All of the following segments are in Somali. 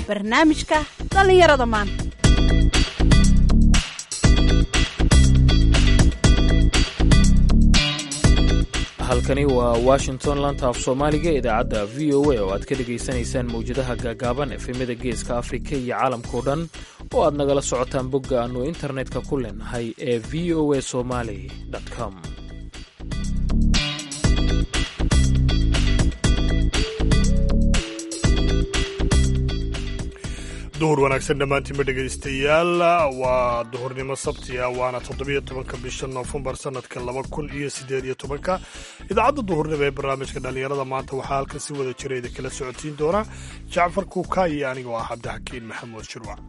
barnaamijka dhallinyarada maanta halkani waa washington lanta af soomaaliga idaacadda v o a oo aad ka dhegaysanaysaan mawjadaha gaagaaban efemyada geeska afrika iyo caalamkao dhan oo aad nagala socotaan bogga aannu internetka ku leenahay ee v o a somali com duhur wanaagsan dhammaantiinba dhegaystayaal waa duhurnimo sabti ah waana toddobiyo tobanka bisha noofembar sanadka laba kun iyo siddeed iyo tobanka idaacadda duhurnimo ee barnaamijka dhallinyarada maanta waxaa halkan si wada jira idin kala socotiin doona jacfar kuuka iyo anigoo ah cabdixakiin maxamuud shirwac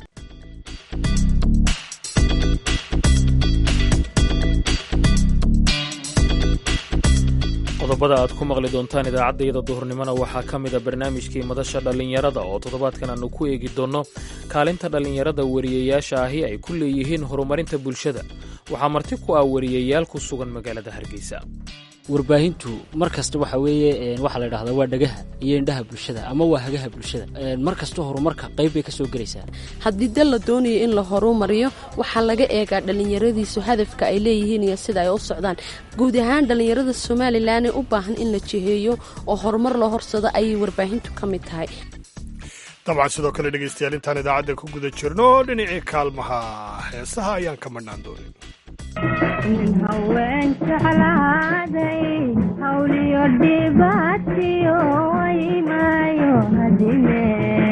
qodobada aad ku maqli doontaan idaacaddayada duhurnimona waxaa ka mida barnaamijkii madasha dhallinyarada oo toddobaadkan aanu ku eegi doonno kaalinta dhallinyarada wariyayaasha ahi ay ku leeyihiin horumarinta bulshada waxaa marti ku ah wariyayaal ku sugan magaalada hargeysa warbaahintu mar kasta waxa weeye waxaa la dhahdaa waa dhagaha iyo indhaha bulshada ama waa hagaha bulshada mar kasta horumarka qayb bay ka soo gelaysaa haddii dal la doonayo in la horumariyo waxaa laga eegaa dhallinyaradiisu hadafka ay leeyihiin iyo sida ay u socdaan guud ahaan dhallinyarada somalilan ee u baahan in la jiheeyo oo horumar loo horsado ayay warbaahintu ka mid tahay dabcan sidoo kale dhegaystayaal intaan idaacadda ku guda jirno dhinacii kaalmaha heesaha ayaan ka madhnaan doonin nin haween jeclaaday hawliyo dhibaatiyo waymaayo hadime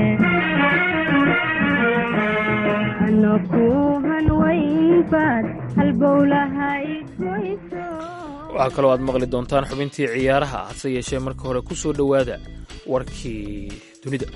ano ku hanwaynbaad halbowlahay goyso waxaa kaloo aad maqli doontaan xubintii ciyaaraha hase yeeshee marka hore ku soo dhowaada warkii dunida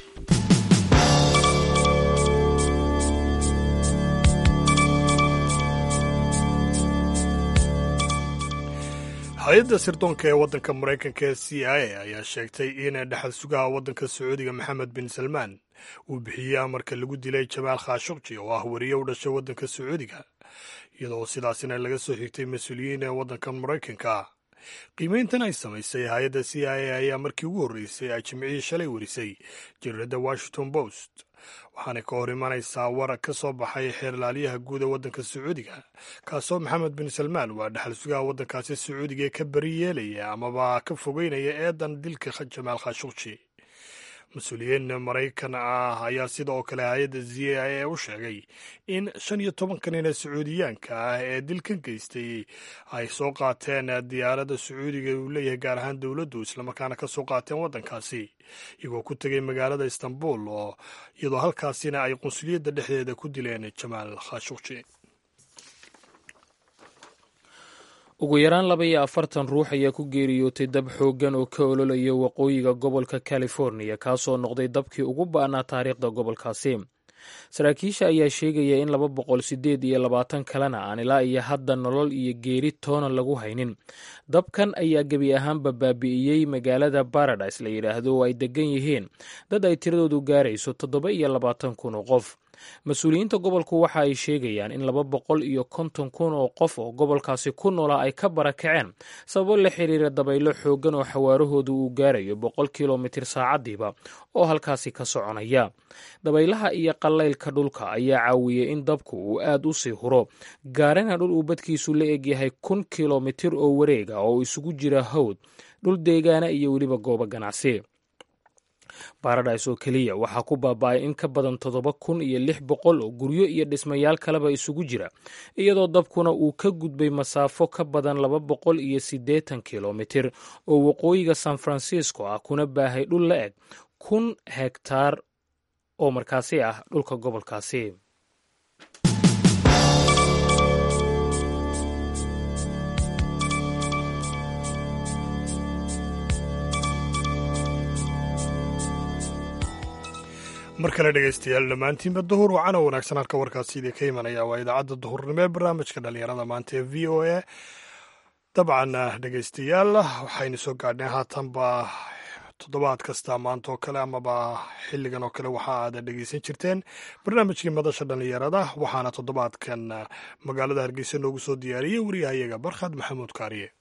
hay-adda sirdoonka ee waddanka maraykanka ee c i a ayaa sheegtay in dhexal sugaha waddanka sacuudiga maxamed bin salmaan uu bixiyey amarka lagu dilay jamaal khashuqji oo ah wariye u dhashay waddanka sacuudiga iyadoo sidaasina laga soo xigtay mas-uuliyiin ee waddanka maraykanka qiimeyntan ay samaysay hay-adda c i a ayaa markii ugu horreysay ay jimcihii shalay warisay jariirada washington post waxaana ka hor imanaysaa war ka soo baxay xeerlaaliyaha guud ee waddanka sacuudiga kaasoo maxamed bin salmaan waa dhexal sugaha waddankaasi sacuudiga ee ka beri yeelaya amaba ka fogeynaya eedan dilka jamaal khashuqji mas-uuliyiin maraykan ah ayaa sidoo kale hay-adda z i a u sheegay in shan iyo tobanka nin ee sacuudiyaanka ah ee dilkan geystay ay soo qaateen diyaaradda sacuudiga uu leeyahay gaar ahaan dowladdu islamarkaana ka soo qaateen waddankaasi iyagoo ku tegay magaalada istanbul oo iyadoo halkaasina ay qunsuliyadda dhexdeeda ku dileen jamaal khashuqji ugu yaraan laba iyo afartan ruux ayaa ku geeriyootay dab xooggan oo ka ololaya waqooyiga gobolka californiya kaasoo noqday dabkii ugu ba'naa taariikhda gobolkaasi saraakiisha ayaa sheegaya in laba boqol sideed iyo labaatan kalena aan ilaa iyo hadda nolol iyo geeri toona lagu haynin dabkan ayaa gebi ahaanba baabi'iyey magaalada baradise la yidhaahdo oo ay degan yihiin dad ay tiradoodu gaarayso toddoba iyo labaatan kun oo qof mas-uuliyiinta gobolku waxa ay sheegayaan in laba boqol iyo konton kun oo qof oo gobolkaasi ku noolaa ay ka barakaceen sababo la xiriira dabaylo xooggan oo xawaarahoodu uu gaarayo boqol kilomitir saacaddiiba oo halkaasi ka soconaya dabaylaha iyo qallaylka dhulka ayaa caawiyey in dabku uu aad u sii huro gaarana dhul uu badkiisu la egyahay kun kilomitir oo wareega oo isugu jira hawd dhul deegaana iyo weliba goobo ganacsi baradhis oo keliya waxaa ku baaba'ay in ka badan toddoba kun iyo lix boqol oo guryo iyo dhismayaal kaleba isugu jira iyadoo dabkuna uu ka gudbay masaafo ka badan laba boqol iyo siddeetan kilomitir oo waqooyiga san francisco ah kuna baahay dhul la eg kun hegtaar oo markaasi ah dhulka gobolkaasi mar kale dhegaystayaal dhammaantiinba duhur wacana wanaagsan halka warkaasi idin ka imanaya waa idaacadda duhurnimo ee barnaamijka dhallinyarada maanta ee v o a dabcan dhegaystayaal waxaynu soo gaadhnay haatanba toddobaad kasta maanta oo kale amaba xilligan oo kale waxa aad dhegeysan jirteen barnaamijkii madasha dhallinyarada waxaana toddobaadkan magaalada hargeysa noogu soo diyaariyey wariyahayaga barkhad maxamuud kaariye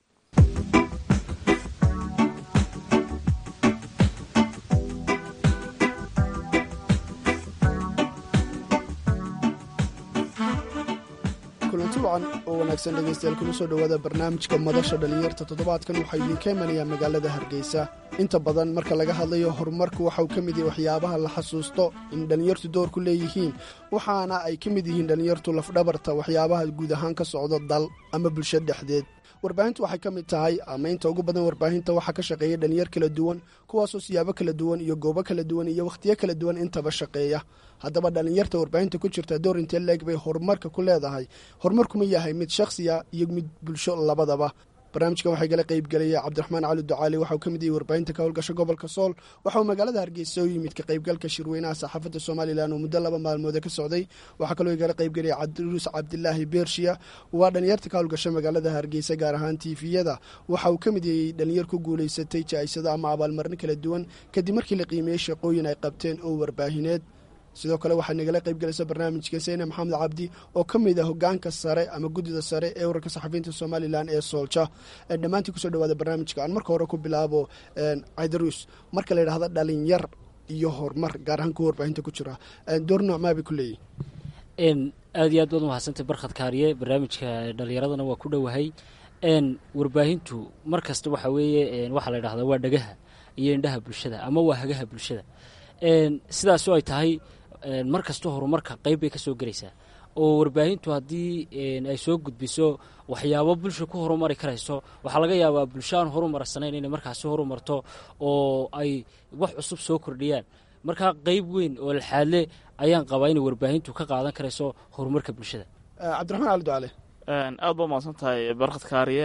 kulanti wacan oo wanaagsan dhegaystayaal kuna soo dhowaada barnaamijka madasha dhallinyarta toddobaadkan waxaa idiinka imanayaa magaalada hargeysa inta badan marka laga hadlayo horumarku waxa uu ka mid yahay waxyaabaha la xasuusto in dhallinyartu door ku leeyihiin waxaana ay ka mid yihiin dhallinyartu lafdhabarta waxyaabaha guud ahaan ka socdo dal ama bulsho dhexdeed warbaahintu waxay ka mid tahay ama inta ugu badan warbaahinta waxaa ka shaqeeya dhalinyar kala duwan kuwaasoo siyaabo kala duwan iyo goobo kala duwan iyo wakhtiyo kala duwan intaba shaqeeya haddaba dhalinyarta warbaahinta ku jirta door intee leeg bay horumarka ku leedahay horumarkuma yahay mid shakhsiya iyo mid bulsho labadaba barnaamijkan waxaa igala qaybgelaya cabdiraxmaan cali ducaali waxauu ka mid yahay warbaahinta ka howlgasha gobolka sool waxa uu magaalada hargeysa u yimid ka qaybgalka shirweynaha saxaafadda somalilan oo muddo laba maalmoode ka socday waxaa kaloo igala qaybgelaya cabdiruus cabdilaahi beershiya waa dhalinyarta ka howlgasha magaalada hargeysa gaar ahaan tiifiyada waxa uu ka mid yahay dhalinyar ku guulaysatay jaa-isado ama abaalmarno kala duwan kadib markii la qiimeeyey shaqooyin ay qabteen oo warbaahineed sidoo kale waxaa nagala qaybgelaysa barnaamijka seyne maxamed cabdi oo ka mid ah hogaanka sare ama guddida sare ee urarka saxafiyiinta somalilan ee soolja dhammaantii kusoo dhawaada barnaamijka aan marka hore ku bilaabo caydaruus marka la yidhahdo dhalinyar iyo horumar gaar ahaan kuwa warbaahinta ku jira door noocmaabay ku leeyihin aad iyo aad baad umahadsantay barkhad kaariye barnaamijka dhalinyaradana waa ku dhowahay warbaahintu mar kasta waxa weeye waxaa la yidhahdaa waa dhagaha iyo indhaha bulshada ama waa hagaha bulshada sidaasoo ay tahay mar kasta horumarka qayb bay ka soo gelaysaa oo warbaahintu haddii ay soo gudbiso waxyaabo bulsha ku horumari karayso waxaa laga yaabaa bulsho aan horumarsanayn inay markaasi horumarto oo ay wax cusub soo kordhiyaan markaa qayb weyn oo laxaadle ayaan qabaa inay warbaahintu ka qaadan karayso horumarka bulshada cabdiraxmaan cali ducale aad ba umahadsan tahay barkhad kaariye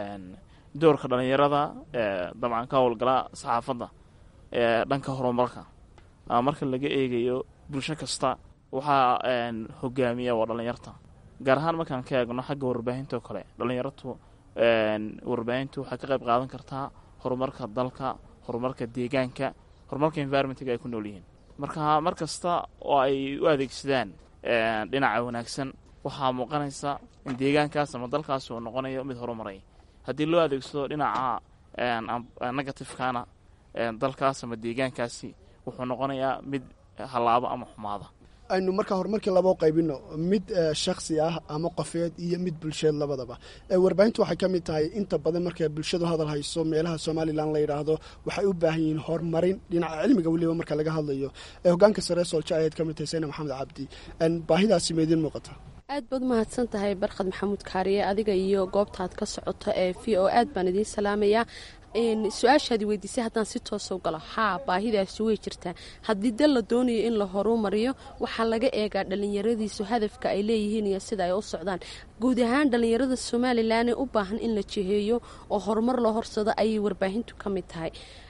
doorka dhallinyarada dabcan ka howlgala saxaafadda ee dhanka horumarka marka laga eegayo bulsho kasta waxaa hogaamiya waa dhallinyarta gaar ahaan markaan ka eegno xagga warbaahinta oo kale dhallinyaratu warbaahintu waxay ka qayb qaadan kartaa horumarka dalka horumarka deegaanka horumarka environmentga ay ku nool yihiin marka mar kasta oo ay u adeegsadaan dhinaca wanaagsan waxaa muuqanaysa in deegaankaas ama dalkaas uu noqonayo mid horumaray haddii loo adeegsado dhinaca negatifekana dalkaas ama deegaankaasi wuxuu noqonayaa mid hallaabo ama xumaada aynu markaa horumarkii labao qaybino mid shakhsi ah ama qofeed iyo mid bulsheed labadaba warbaahintu waxay ka mid tahay inta badan marka bulshadu hadal hayso meelaha somalilan la yidhaahdo waxay u baahan yihiin horumarin dhinaca cilmiga weliba marka laga hadlayo hogaanka sare soolja ayaad ka mid tahay sayna maxamed cabdi baahidaasi maydin muuqata aad baad umahadsan tahay barkhad maxamuud kaariye adiga iyo goobtaad ka socoto ee v o aad baan idiin salaamayaa su-aashaadi weydiisay haddaan si toosa galo haa baahidaasi way jirtaa haddii dal la doonayo in la horumariyo waxaa laga eegaa dhallinyaradiisu hadafka ay leeyihiin iyo sida ay u socdaan guud ahaan dhallinyarada somalilan ee u baahan in la jiheeyo oo horumar loo horsado ayay warbaahintu ka mid tahay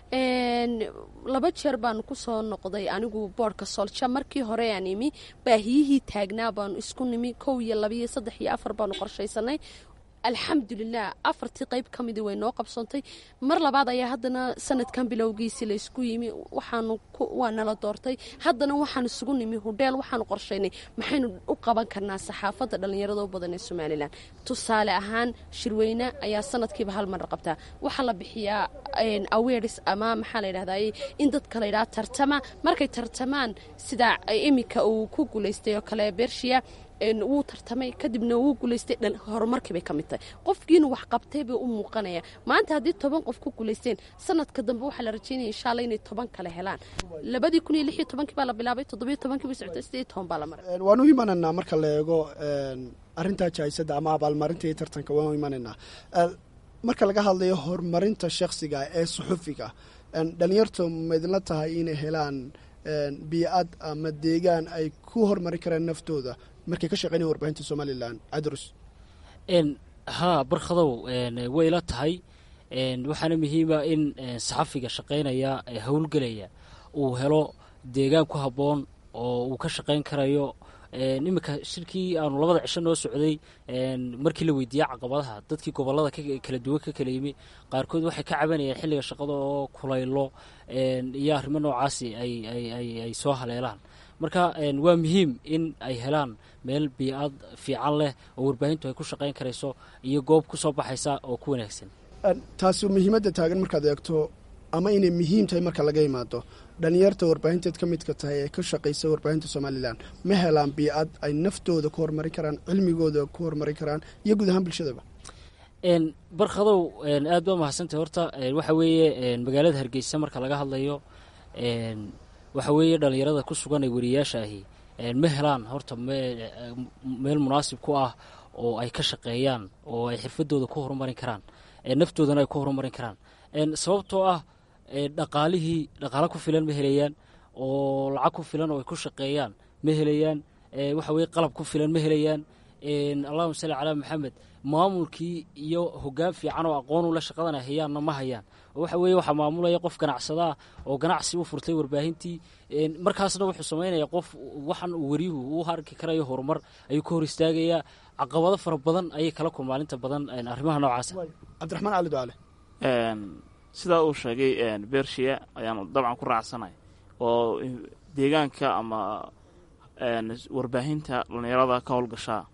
laba jeer baanu kusoo noqday anigu boodhka soolja markii hore aan imi baahiyihii taagnaa baanu isku nimi kow iyo labiyo saddex iyo afar baanu qorshaysanay alxamdulilah afartii qayb ka midii way noo qabsoontay mar labaad ayaa haddana sanadkan bilowgiisii la isku yimi waxaanu waa nala doortay haddana waxaan isugu nimi hudheel waxaanu qorshaynay maxaynu u qaban karnaa saxaafadda dhallinyarada u badan ee somalilan tusaale ahaan shirweyne ayaa sanadkiiba hal mar qabtaa waxaa la bixiyaa awares ama maxaa la yidhahday in dadka la yidhaha tartama markay tartamaan sida iminka uu ku guulaystay oo kale bershiya wuu tartamay kadibna wuu guulaystay horumarkii bay ka mid tahay qofkiina wax qabtay bay u muuqanaya maanta haddii toban qof ku guulaysteen sanadka dambe waxaa la rajaynaya insha alla inay toban kale helaan labadii kun iyo lix iyo tobankii baa la bilaabay toddobiyo tobankii bay socotay sidii toban baa la maray waan u imanaynaa marka la eego arrintaa jaaisada ama abaalmarinta iyo tartanka waan u imanaynaa marka laga hadlayo horumarinta shakhsiga ee suxufiga dhalinyartu ma idinla tahay inay helaan biicad ama deegaan ay ku horumari karaan naftooda markay ka shaqeynaya warbaahinta somalilan cadrus haa barkhadow way la tahay waxaana muhiima in saxafiga shaqaynaya ee howlgelaya uu helo deegaan ku habboon oo uu ka shaqayn karayo iminka shirkii aanu labada cisho noo socday markii la weydiiyey caqabadaha dadkii gobolada kala duwan ka kala yimi qaarkood waxay ka cabanayeen xilliga shaqada oo kulaylo iyo arrimo noocaasi ay soo haleelaan marka waa muhiim in ay helaan meel biicad fiican leh oo warbaahintu ay ku shaqayn karayso iyo goob ku soo baxaysa oo ku wanaagsan taasi muhiimadda taagan markaad eegto ama inay muhiim tahay marka laga imaado dhalinyarta warbaahinteed ka midka tahay ee ka shaqaysa warbaahinta somalilan ma helaan biicad ay naftooda ku horumarin karaan cilmigooda ku horumarin karaan iyo guud ahaan bulshadaba n barkadow aad baa mahadsantay horta waxa weeye magaalada hargeysa marka laga hadlayo waxa weeye dhalinyarada ku sugan ee wariyaasha ahi ma helaan horta meel munaasib ku ah oo ay ka shaqeeyaan oo ay xirfadooda ku horumarin karaan naftoodana ay ku horumarin karaan sababtoo ah dhaqaalihii dhaqaalo ku filan ma helayaan oo lacag ku filan oo ay ku shaqeeyaan ma helayaan waxa weye qalab ku filan ma helayaan allahuma salli calaa maxamed maamulkii iyo hoggaan fiican oo aqoon ula shaqadana hayaanna ma hayaan oo waxa weeye waxaa maamulaya qof ganacsadaa oo ganacsi u furtay warbaahintii markaasna wuxuu samaynaya qof waxan uu wariyuhu u arki karayo horumar ayuu ka hor istaagayaa caqabado fara badan ayay kala kulmaan inta badan arrimaha noocaasa cabdiraxmaan cali ducaale sidaa uu sheegay bershiya ayaanu dabcan ku raacsanay oo deegaanka ama warbaahinta dhalinyarada ka howlgashaa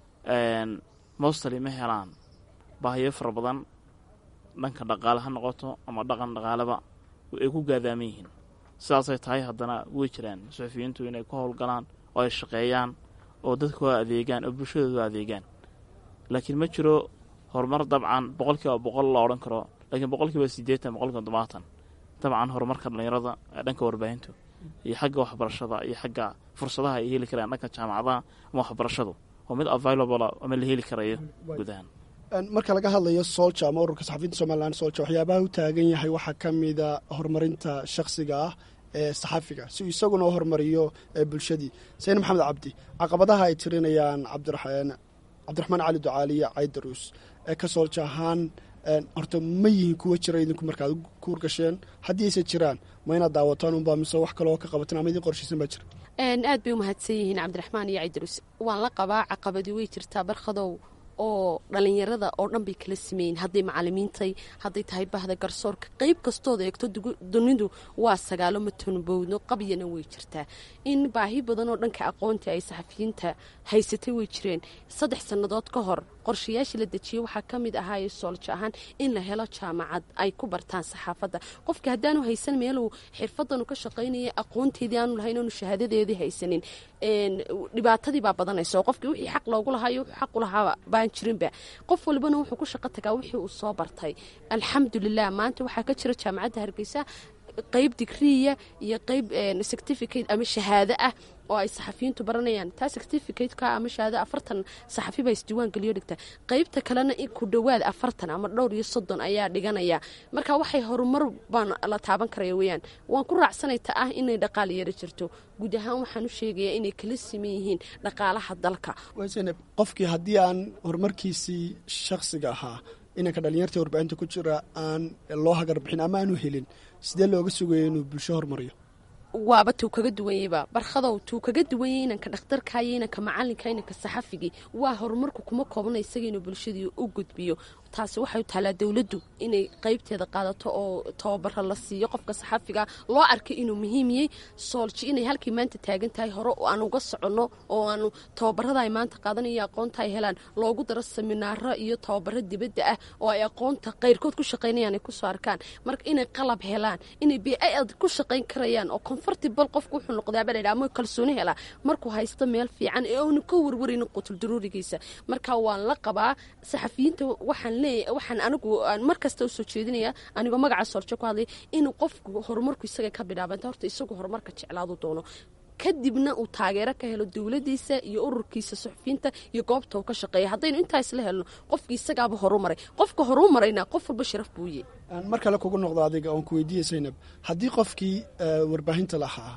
mostly ma helaan baahiyo fara badan dhanka dhaqaale ha noqoto ama dhaqan dhaqaaleba ay ku gaadaaman yihiin sidaasay tahay haddana way jiraan suxufiyiintu inay ku howlgalaan oo ay shaqeeyaan oo dadku waa adeegaan oo bulshadoodu adeegaan laakiin ma jiro horumar dabcan boqolkiiba boqol la odhan karo laakiin boqolkiiba siddeetan boqolkiiba todobaatan dabcan horumarka dhalinyarada ee dhanka warbaahintu iyo xagga waxbarashada iyo xagga fursadaha ay heli karaan dhanka jaamacadaha ama waxbarashadu waa mid available ama la heli karayo guud ahaan marka laga hadlayo solja ama ururka saxafiyiinta somalilan solja waxyaabaha u taagan yahay waxaa ka mida horumarinta shakhsiga ah ee saxafiga si uu isaguna u horumariyo bulshadii sayne maxamed cabdi caqabadaha ay tirinayaan cabdiraxmaan cali ducaali iyo caydaruus ee ka soolja ahaan horta ma yihiin kuwa jira idinku markaad ku urgasheen haddii ayse jiraan ma inaad daawataan unbaa mise wax kaleoo ka qabateen ama idin qorshaysan baa jira aad bay u mahadsan yihiin cabdiraxmaan iyo caydaruus waan la qabaa caqabadii way jirtaa barkhadow oo dhalinyarada oo dhan bay kala sameeyiin hadday macalimiintay hadday tahay bahda garsoorka qeyb kastooda eegto dunidu waa sagaalo matonbowdno qabyana way jirtaa in baahi badan oo dhanka aqoonta ay saxafiyiinta haysatay way jireen saddex sannadood ka hor qorshayaashii la dejiyey waxaa ka mid ahaaye sooljo ahaan in la helo jaamacad ay ku bartaan saxaafadda qofka haddaanu haysan meeluu xirfadanu ka shaqaynaya aqoonteedii aanu lahayn oonu shahaadadeedii haysanin dhibaatadii baa badanaysa oo qofkii wixii xaq loogu lahaayo wuxuu xaq u lahaa baan jirinba qof walbana wuxuu ku shaqo tagaa wixii uu soo bartay alxamdulilah maanta waxaa ka jira jaamacadda hargeysa qeyb digriya iyo qeyb certificate ama shahaado ah oo ay saxafiyiintu baranayaan taa certificateka ama shahaado afartan saxafi baa isdiiwaan geliyo dhigta qeybta kalena ku dhowaad afartan ama dhowr iyo soddon ayaa dhiganaya marka waxay horumar baan la taaban karaya weyaan waan ku raacsanay ta ah inay dhaqaal yaro jirto guud ahaan waxaan u sheegayaa inay kala siman yihiin dhaqaalaha dalka waseneb qofkii haddii aan horumarkiisii shakhsiga ahaa inanka dhalinyarta warbaahinta ku jira aan loo hagar bixin ama aanu helin sidee looga sugayo inuu bulsho horumariyo waaba tuu kaga duwanyeyba barkhadow tuu kaga duwanyay inanka dhakhtarka iyo inanka macalinka inanka saxafigii waa horumarku kuma koobna isaga inuu bulshadii u gudbiyo taasi waxay u taalaa dowladdu inay qeybteeda qaadato oo tababaro la siiyo qofka saxafiga loo arkay inuu muhiimiyey soolji inay halkii maanta taagan tahay hore aan uga soconno oo aanu tababarada ay maanta qaadanayo aqoonta ay helaan loogu daro seminaaro iyo tababaro dibadda ah oo ay aqoonta qayrkood ku shaqaynayaan ay kusoo arkaan marka inay qalab helaan inay biad ku shaqayn karayaan oo comfortable qofku wuxuu noqdaaba la yidhaha ama kalsooni helaa markuu haysto meel fiican ee aanu ka warwaraynin qutul daruurigiisa marka waan la qabaa saxafiyiinta waxaan waxaan anigu mar kasta usoo jeedinaya anigoo magaca sooljo ku hadlay inuu qofku horumarku isaga ka bilaabanta horta isagu horumarka jeclaadu doono kadibna uu taageero ka helo dowladiisa iyo ururkiisa suxufiyiinta iyo goobta uu ka shaqeeya haddaynu intaa isla helno qofkii isagaaba horumaray qofka horumarayna qof walba sharaf buuye mar kale kugu noqdo adiga oon ku weydiiyey saynab haddii qofkii warbaahinta lahaa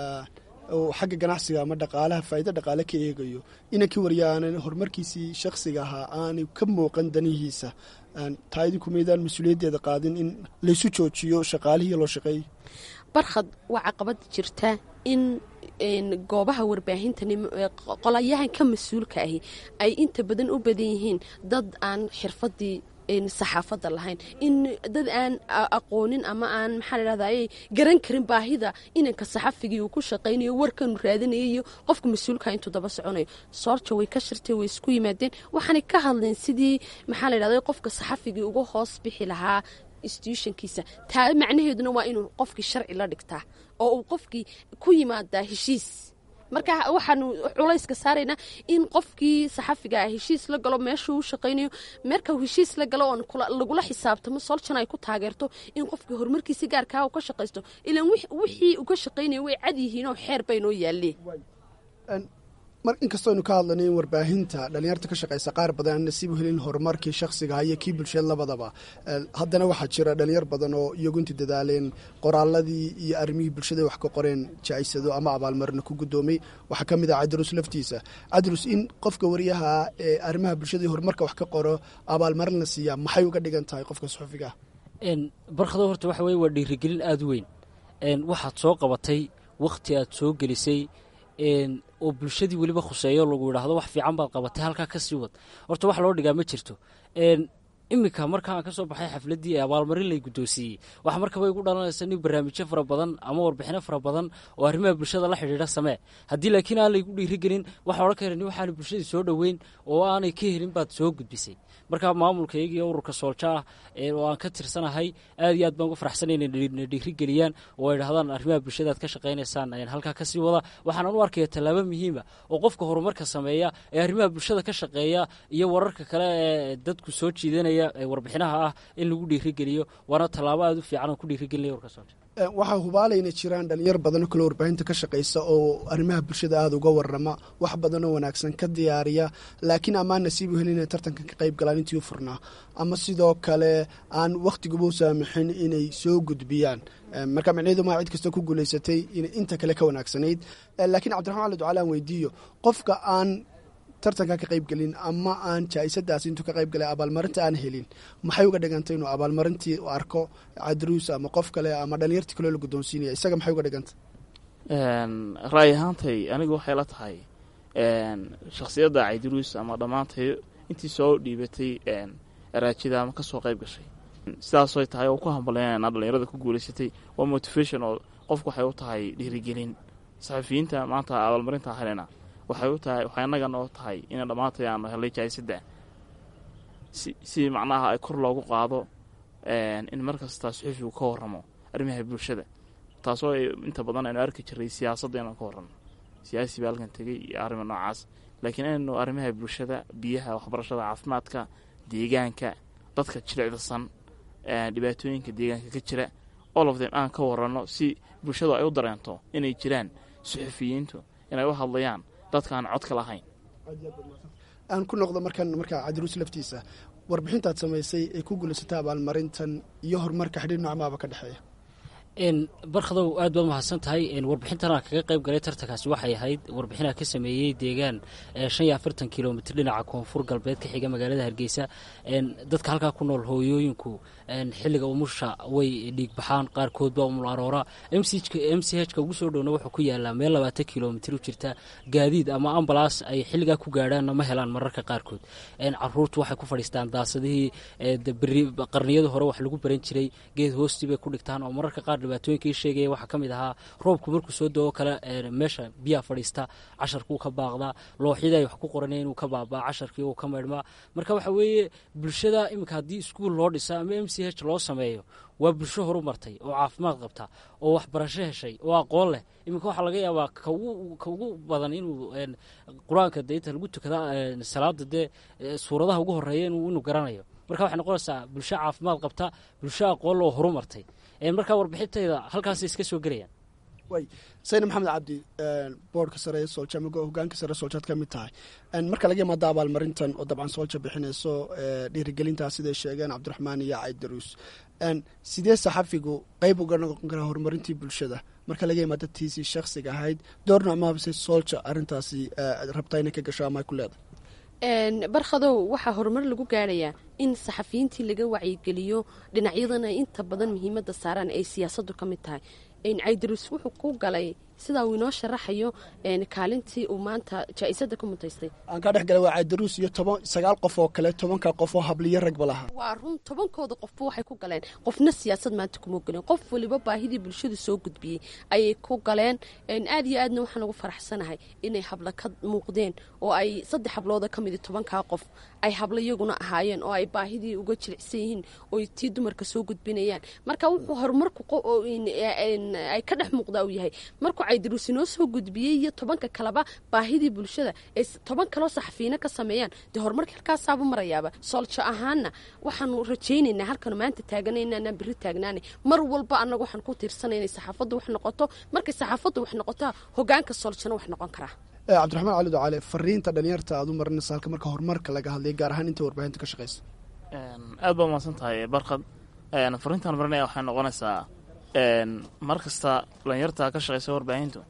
xagga ganacsiga ama dhaqaalaha faa'iido dhaqaale ka eegayo inankii warya aanan horumarkiisii shakhsiga ahaa aanay ka muuqan danihiisa taa idinku maydaan mas-uuliyaddeeda qaadin in laysu joojiyo shaqaalihii loo shaqeeyay barkhad waa caqabad jirta in goobaha warbaahinta qolayahan ka mas-uulka ahi ay inta badan u badan yihiin dad aan xirfadii saxaafadda lahayn in dad aan aqoonin ama aan maxaa ladhahdaye garan karin baahida inanka saxafigii uu ku shaqaynayo warkanu raadinayo iyo qofka mas-uulka intuu daba soconayo soorja way ka shirtay way isku yimaadeen waxaanay ka hadleen sidii maxaa ladhahda qofka saxafigii uga hoos bixi lahaa institutionkiisa taa macnaheeduna waa inuu qofkii sharci la dhigtaa oo uu qofkii ku yimaadaa heshiis marka waxaanu culayska saaraynaa in qofkii saxafiga ah heshiis la galo meeshuu u shaqaynayo marka uu heshiis la galo oon kula- lagula xisaabtamo soljan ay ku taageerto in qofkii horumarkiisa gaarkaa uu ka shaqaysto ilaan wix- wixii uu ka shaqaynayo way cad yihiin oo xeer baynoo yaaleen mar inkastooaynu ka hadlanay in warbaahinta dhallinyarta ka shaqaysa qaar badan aan nasiib u helin horumarkii shakhsiga iyo kii bulshada labadaba Eh, haddana waxaa jira dhalinyar badan oo iyagu intii dadaaleen qoraaladii iyo arrimihii bulshada wax ka qoreen jaaisado ama abaalmarino ku guddoomay waxaa ka mid ah cadrus laftiisa cadrus in qofka wariyaha ee arrimaha bulshada iyo horumarka wax ka qoro abaalmarin la siiyaa maxay uga dhigan tahay qofka suxufiga ah n barkado horta waxa weye waa dhiirigelin aada u weyn n waxaad soo qabatay wakhti aad soo gelisay n oo bulshadii weliba khuseeyo lagu yidhaahdo wax fiican baad qabatay halkaa ka sii wad horta wax loo dhigaa ma jirto n iminka markaan ka soo baxay xafladdii ee abaalmarin lay guddoonsiiyey waxa markaba igu dhalanaysa nin barnaamijyo fara badan ama warbixino fara badan oo arrimaha bulshada la xidhiidha samee haddii laakiin aan laygu dhiirigelin waxaa odhan kara nin waxaana bulshadii soo dhoweyn oo aanay ka helin baad soo gudbisay marka maamulkayga iyo ururka soolja ah ee oo aan ka tirsanahay aad iyo aad baan uga faraxsanay inay dhiri- na dhiirigeliyaan oo ay dhahdaan arrimaha bulshada aad ka shaqaynaysaan ayaan halkaa ka sii wada waxaanan u arkaya tallaabo muhiima oo qofka horumarka sameeya ee arrimaha bulshada ka shaqeeya iyo wararka kale ee dadku soo jiidanaya ee warbixinaha ah in lagu dhiirigeliyo waana tallaabo aada u fiican oo ku dhiirigelinaya ururka soolja Eh, waxaa hubaalayna jiraan dhalinyar badan oo kale warbaahinta ka shaqaysa oo arrimaha bulshada aada uga warama wax badan oo wanaagsan ka diyaariya laakiin amaan nasiib u helin inay tartankan ka qayb galaan intii u furnaa ama sidoo kale aan wakhtigaba u saamixin inay soo gudbiyaan Eh, marka micnaheedu maa cid kasta ku guulaysatay inay inta kale ka wanaagsanayd Eh, laakiin cabdiraxmaan ali ducaale aan weydiiyo qofka aan tartanka ka qayb gelin ama aan jaa-isadaas intuu ka qayb galay abaalmarinta aan helin maxay uga dhigantay inuu abaalmarintii u arko cadruus ama qof kale ama dhalinyartii kaloo la guddoonsiinaya isaga maxay uga dhigantay ra'yi ahaantay anigu waxay la tahay shakhsiyadda caydiruus ama dhammaantay intii soo dhiibatay araajida ama kasoo qayb gashay sidaasoy tahay oo ku hambalyaynayna dhalinyarada ku guulaysatay waa motivation oo qofku waxay u tahay dhiirigelin saxafiyiinta maanta abaalmarinta helena waxay u tahay waxay annagana oo tahay ina dhammaantay aanu helay jaayisadda si si macnaha ay kor loogu qaado in mar kasta suxufigu ka warramo arrimaha bulshada taasoo ay inta badan aynu arki jiray siyaasadda inaan ka warramo siyaasi baa halkan tegey iyo arrima noocaas laakiin inaynu arrimaha bulshada biyaha waxbarashada caafimaadka deegaanka dadka jilicdasan dhibaatooyinka deegaanka ka jira all of them aan ka waranno si bulshadu ay u dareento inay jiraan suxufiyiintu inay u hadlayaan dadka aan codka lahayn aan ku noqdo markan markaa cadruus laftiisa warbixintaad samaysay ee ku guulaysatay abaalmarintan iyo horumarka xidhiir noocmaaba ka dhexeeya barkhadow aad baad mahadsan tahay warbixintan aan kaga qayb galay tartankaasi waxay ahayd warbixinaa ka sameeyey deegaan shan iyo afartan kilomitr dhinaca koonfur galbeed ka xiga magaalada hargeysa dadka halkaa ku nool hooyooyinku xilliga umusha way dhiig baxaan qaarkoodba umul aroora m c h ka ugu soo dhowna wuxuu ku yaalaa meel labaatan kilomitr u jirta gaadiid ama ambalaas ay xilligaa ku gaadhaanna ma helaan mararka qaarkood caruurtu waxay ku fadhiistaan daasadihii qarniyada hore wax lagu baran jiray geed hoostii bay ku dhigtaan oo mararka qaar dhibaatooyinkii sheegaya waxaa ka mid ahaa roobku markuu soo doo kale meesha biyaa fadhiista casharkuu ka baaqdaa looxyada ay wax ku qoranaya inuu ka baabaa casharkii uu ka maydhmaa marka waxa weeye bulshada iminka haddii iskuul loo dhisa ama m c h loo sameeyo waa bulsho horu martay oo caafimaad qabta oo waxbarasho heshay oo aqoon leh iminka waxaa laga yaabaa ka ugu badan inuu qur-aanka de inta lagu tukada salaada dee suuradaha ugu horeeya inuu garanayo marka waxay noqonaysaa bulsho caafimaad qabta bulsho aqoon loo horu martay markaa warbixintayda halkaasay iska soo gelayaan way sayna maxamed cabdi boorka sare ee soolja ama hogaanka sare sooljaad ka mid tahay marka laga yimaado abaalmarintan oo dabcan soolja bixinayso dhiirigelintaas siday sheegeen cabdiraxmaan iyo caydaruus sidee saxafigu qeyb uga noqon karaa horumarintii bulshada marka laga yimaado tiisii shaksiga ahayd door noocmaabase soolja arrintaasi rabtaa inay ka gasho ama ay ku leedahay barkhadow waxaa horumar lagu gaarayaa in saxafiyiintii laga wacyigeliyo dhinacyadan ay inta badan muhiimadda saaraan ay siyaasaddu ka mid tahay caydaruus wuxuu ku galay sidaa uu inoo sharaxayo een, kaalintii uu maanta jaa-isada ku mutaystay aan kaa dhex galay waa caydaruus iyo toban sagaal qof oo kale tobanka qof oo habliyo ragba lahaa waa run tobankooda qofba waxay ku galeen qofna siyaasad maanta kuma galeen qof waliba baahidii bulshadu soo gudbiyey ayay ku galeen een, aad iyo aadna waxaan ugu faraxsanahay inay habla ka muuqdeen oo ay saddex hablooda ka midi tobankaa qof ay hablo iyaguna ahaayeen oo ay baahidii uga jilicsan yihiin oo ay tii dumarka soo gudbinayaan marka wuxuu horumarku qo- oo in- een, ay ka dhex muuqdaa uu yahay markuu caydaruus inoo soo gudbiyey iyo tobanka kaleba baahidii bulshada ay s- toban kaloo saxafiina ka sameeyaan dee horumarka halkaasaaba marayaaba sooljo ahaana waxaanu rajaynaynaa halkanu maanta taaganayna anaan berri taagnaanay mar walba annaga waxaan ku tiirsanay inay saxaafaddu wax noqoto markay saxaafaddu wax noqotaa hogaanka sooljona wax noqon karaa Eh, cabdiraxmaan cali ducaale fariinta dhalinyarta aad u marinaysa halka marka horumarka laga hadlay gaar ahaan inta warbaahinta ka shaqaysa Een, aad baa umahadsan tahay barkad Een, fariintaan marinaya waxay noqonaysaa een, mar kasta dhalinyarta ka shaqaysa warbaahintu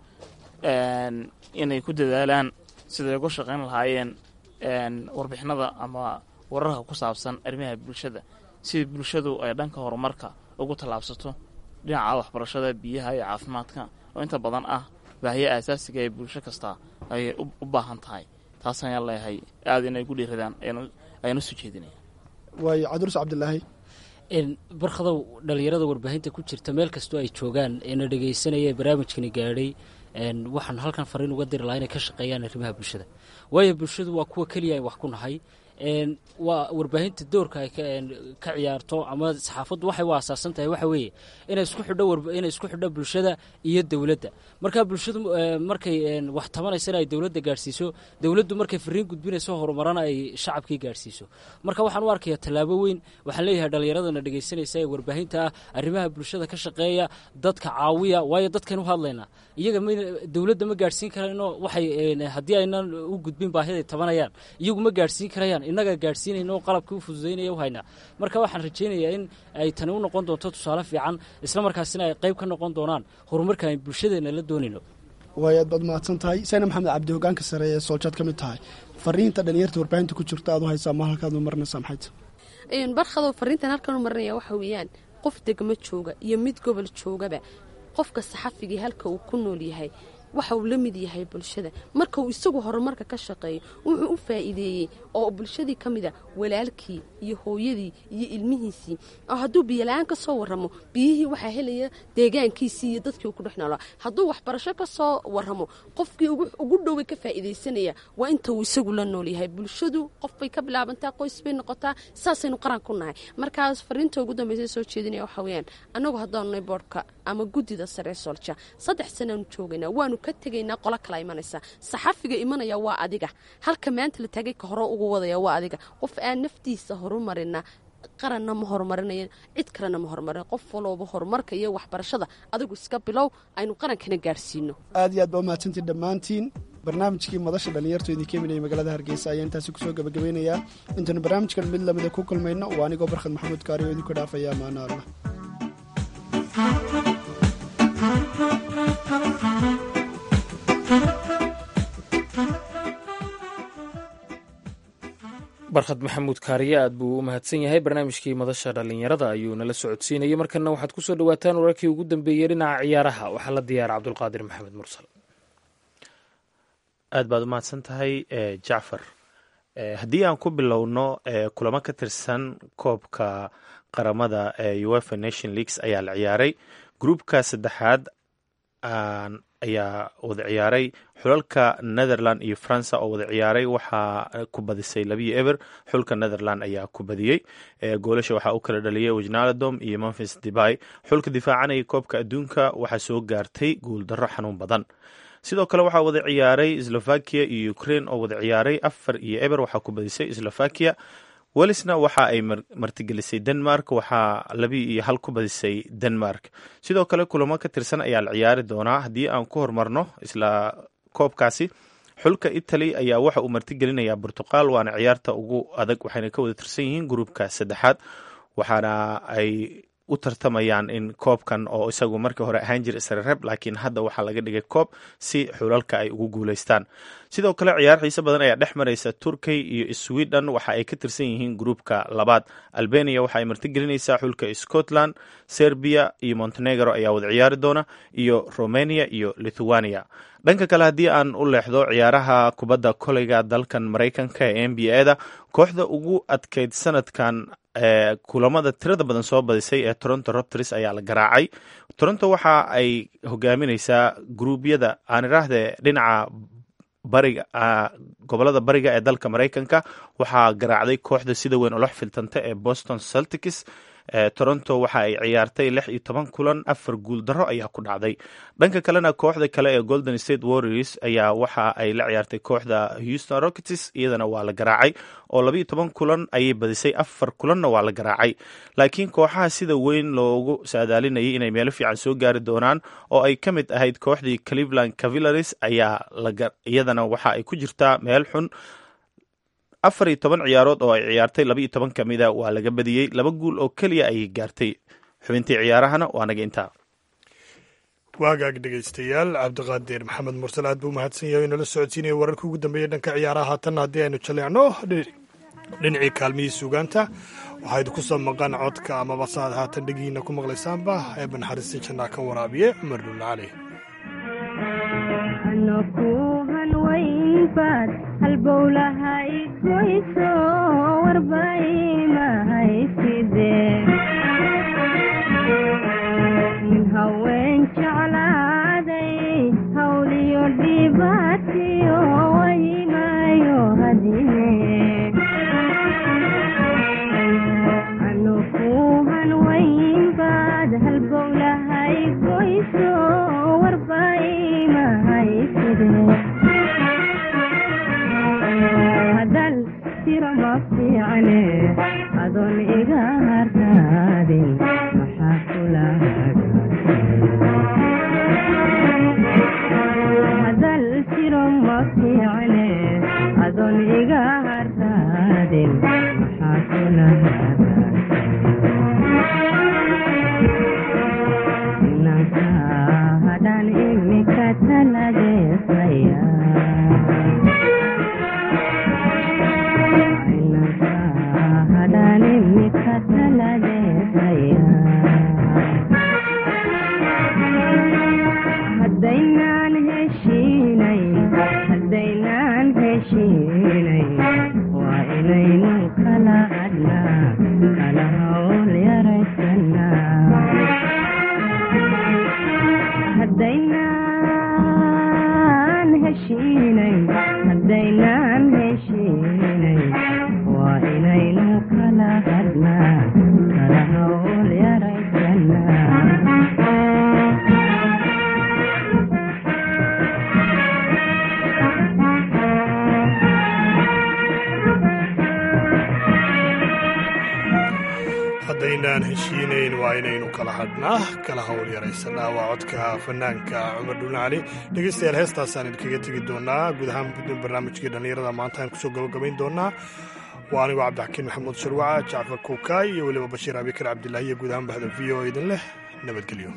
een, inay ku dadaalaan siday uga shaqayn lahaayeen een, warbixinada ama wararka ku saabsan arrimaha bulshada si bulshadu ay dhanka horumarka ugu tallaabsato dhinaca waxbarashada biyaha iyo caafimaadka oo inta badan ah baahiya aasaasiga ee bulsho kasta ay u u baahan tahay taas ayaan leeyahay aada inay ku dhiiradaan ayaan- ayaan u soo jeedinaya waayo cabdiruus cabdilaahi een, barkhadow dhalinyarada warbaahinta ku jirta meel kastoo ay joogaan eena dhegaysanaya ee barnaamijkani gaadhay een, waxaan halkan fariin uga diri lahaa inay ka shaqeeyaan arrimaha bulshada waayo bulshadu waa kuwa keliya ay wax ku nahay een, waa warbaahinta doorka ay ka een, ka ciyaarto ama saxaafaddu waxay u asaasan tahay waxa weeye inay isku xidho warba- inay isku xidho bulshada iyo dowladda marka bulshadu ee, markay een, wax tabanaysana ay dowladda gaadhsiiso dowladdu markay fariin gudbinayso horumarana ay shacabkii gaadhsiiso marka waxaan u arkayaa tallaabo weyn waxaan leeyahay dhallinyaradana dhegaysanaysa ee warbaahinta ah arrimaha bulshada ka shaqeeya dadka caawiya waayo dadkaynu hadlaynaa iyaga ma dowladda ma gaadhsiin karayno waxay een, haddii aynan u gudbin baahiday tabanayaan iyagu ma gaadhsiin karayaan innagaa gaadhsiinayna oo qalabkii u fududaynaya u haynaa marka waxaan rajaynayaa in ay tani u noqon doonto tusaale fiican isla markaasina ay qayb ka noqon doonaan horumarka ay bulshadeena la doonayno waayo aad baad mahadsan tahay sayna maxamed cabdi hogaanka sare ee sooljaad ka mid tahay fariinta dhalinyarta warbaahinta ku jirta aad u haysaa ma halkaad u marinaysaa maxay tahay Een, barkadoo fariintan halkan u marinaya waxa weeyaan qof degmo jooga iyo mid gobol joogaba qofka saxafigii halka uu ku nool yahay waxa uu la mid yahay bulshada marka uu isagu horumarka ka shaqeeyo wuxuu u faa'iideeyey oo bulshadii ka mid a walaalkii iyo hooyadii iyo ilmihiisii oo hadduu biyola-aan ka soo warramo biyihii waxaa helaya deegaankiisii iyo dadkii uu ku dhex noolaa hadduu waxbarasho ka soo warramo qofkii ugu ugu dhoway ka faa'iidaysanaya waa inta uu isagu la nool yahay bulshadu qof bay ka bilaabantaa qoys bay noqotaa saasaynu qaran ku nahay markaas fariinta ugu dambaysa soo jeedinaya waxaa weeyaan annagu haddaanu nay boodhka ama guddida sare ee soolja saddex sanaanu joogaynaa waanu ka tegaynaa qolo kala imanaysa saxafiga imanaya waa adiga halka maanta la taagay ka hore ugu wadaya waa adiga qof aan naftiisa horumarina qaranna ma horumarinayan cid kalena ma horumarin qof walooba horumarka iyo waxbarashada adigu iska bilow aynu qarankana gaarsiino aad iyo aad baa umahadsantiin dhammaantiin barnaamijkii madasha dhalinyartu idinka imanaya magaalada hargeysa ayaa intaasi kusoo gabagabeynayaa intaynu barnaamijkan mid lamida ku kulmayno waa anigoo barkhad maxamuud kaari oo idinku dhaafaya amaano allah barkhad maxamuud kaariye aad buu u mahadsan yahay barnaamijkii madasha dhallinyarada ayuu nala socodsiinayay markana waxaad ku soo dhowaataan wararkii ugu dambeeyey dhinaca ciyaaraha waxaa la diyaara cabdulqaadir maxamed mursal aad baad u mahadsan tahay jacfar haddii aan ku bilowno kulamo ka tirsan koobka qaramada ee uefa nation leagues ayaa la ciyaaray gruupka saddexaad ayaa wada ciyaaray xulalka netherland iyo faransa oo wada ciyaaray waxaa ku badisay labiyo eber xulka netherland ayaa ku badiyey goolasha waxaa u kala dhaliyay wijnaladom iyo memphis debay xulka difaacanaya koobka adduunka waxaa soo gaartay guuldarro xanuun badan sidoo kale waxaa wada ciyaaray slovakia iyo ukraine oo wada ciyaaray afar iyo eber waxaa ku badisay slovakia welisna waxa ay martigelisay denmark waxaa labi iyo hal ku badisay denmark sidoo kale kulamo ka tirsan ayaa la ciyaari doonaa haddii aan ku horumarno isla koobkaasi xulka italy ayaa waxa uu martigelinayaa portuqal waana ciyaarta ugu adag waxayna ka wada tirsan yihiin gruupka saddexaad waxaana ay u tartamayaan in koobkan oo isagu markii hore ahaan jira isreereb laakiin hadda waxaa laga dhigay koob si xulalka ay ugu guuleystaan sidoo kale ciyaar xiise badan ayaa dhex maraysa turkey iyo sweden waxa ay ka tirsan yihiin gruupka labaad albania waxa ay martigelinaysaa xulka scotland serbia iyo montenegro ayaa wada ciyaari doona iyo romania iyo lithuania dhanka kale haddii aan u leexdo ciyaaraha kubadda koleyga dalkan maraykanka ee n b a da kooxda ugu adkeyd sanadkan ee kulamada tirada badan soo badisay ee toronto robters ayaa la garaacay toronto waxa ay hogaamineysaa gruubyada aan iraahde dhinaca bariga gobolada bariga ee dalka maraykanka waxaa garaacday kooxda sida weyn olox filtanta ee boston celtics toronto waxa ay ciyaartay lix iyo toban kulan afar guul darro ayaa ku dhacday dhanka kalena kooxda kale ee golden state warriors ayaa waxa ay la ciyaartay kooxda houston rockets iyadana waa la garaacay oo labaiyo toban kulan ayay badisay afar kulanna waa la garaacay laakiin kooxaha sida weyn loogu saadaalinayay inay meelo fiican soo gaari doonaan oo ay ka mid ahayd kooxdii cleveland cavillaris ayaa iyadana waxa ay ku jirtaa meel xun afar iyo toban ciyaarood oo ay ciyaartay laba iyo toban ka mida waa laga badiyey laba guul oo keliya ayay gaartay xubintii ciyaarahana waa naga intaa waagaag dhegaystayaal cabdiqaadir maxamed mursal aad buu mahadsan yahay inala socodsiinaya wararkii ugu dambeeyey dhanka ciyaaraha haatanna haddii aynu jaleecno dhinacii kaalmihii suugaanta waxaa idinku soo maqan codka amaba saaad haatan dhegihiina ku maqlaysaanba ee banxariista jannaa ka waraabiye cumar dhulle cali anokuhan waynbaad halbowlaha igoyso warbaymahaysidee nin haween jeclaaday hawliyo dhibaatiyo waymayo hadine anokuhan waynbaad halbowlaha igoyso hadal tiro ma fiicane adoon iga hartaadin maxaa kula hadal tiro ma fiicane adoon iga hartaadin maxaa kula inanka hadaan imika talageesaya inanka hadaan imika talageesaya haddaynaan heshiinay haddaynaan heshiinay waa inaynu kala hadnaa kala hawl yaraysanaa haddaynaan heshiinay haddaynaan heshiinay waa inaynu kala hadnaa kala hawl yaraysanaa haddaynaan heshiinayn waa inaynu kala hadhnaa kala hawl yaraysanaa waa codka fanaanka cumar dhulle cali dhegaystayaal heestaasaan idinkaga tegi doonaa guud ahaan barnaamijkii dhallinyarada maanta aan kusoo gabagabayn doonaa waa anigoo cabdixakiin maxamuud sharwaca jacfar kuukaay iyo weliba bashiir abikar cabdilaahi iyo guud ahaan bahda v o idin leh nabadgelyo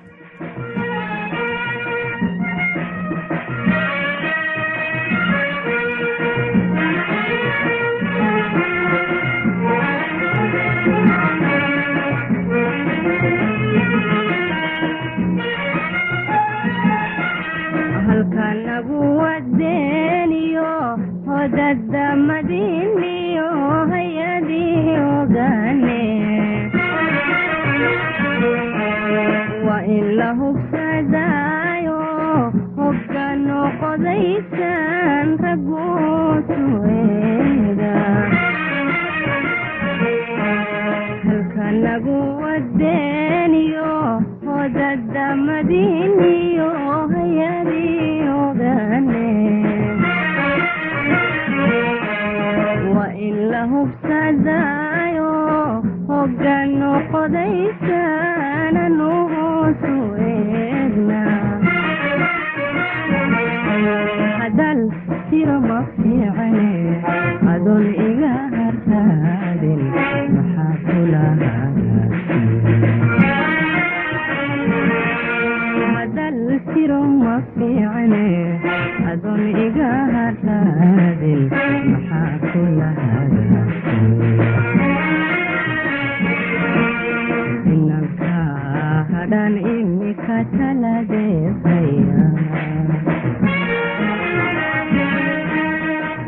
halkanagu wadeeniyo hodada madiniyo hayadii ogane waa in la hubsadaayo hogga noqodaysan raguusueeda halkanagu wadeeniyo hodada madiniyo hayadii ogane waa in la hubsadaayo hogga noqodaysananu hoosu eegna hadal tiro ma fiicane adoon iga hartaadin maxaa kula hagaagsan hadhan imika taladeesaya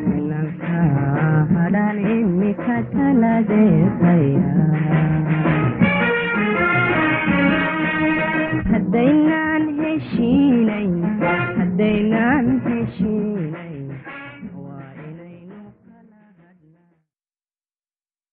inanka hadhan imika taladeesaya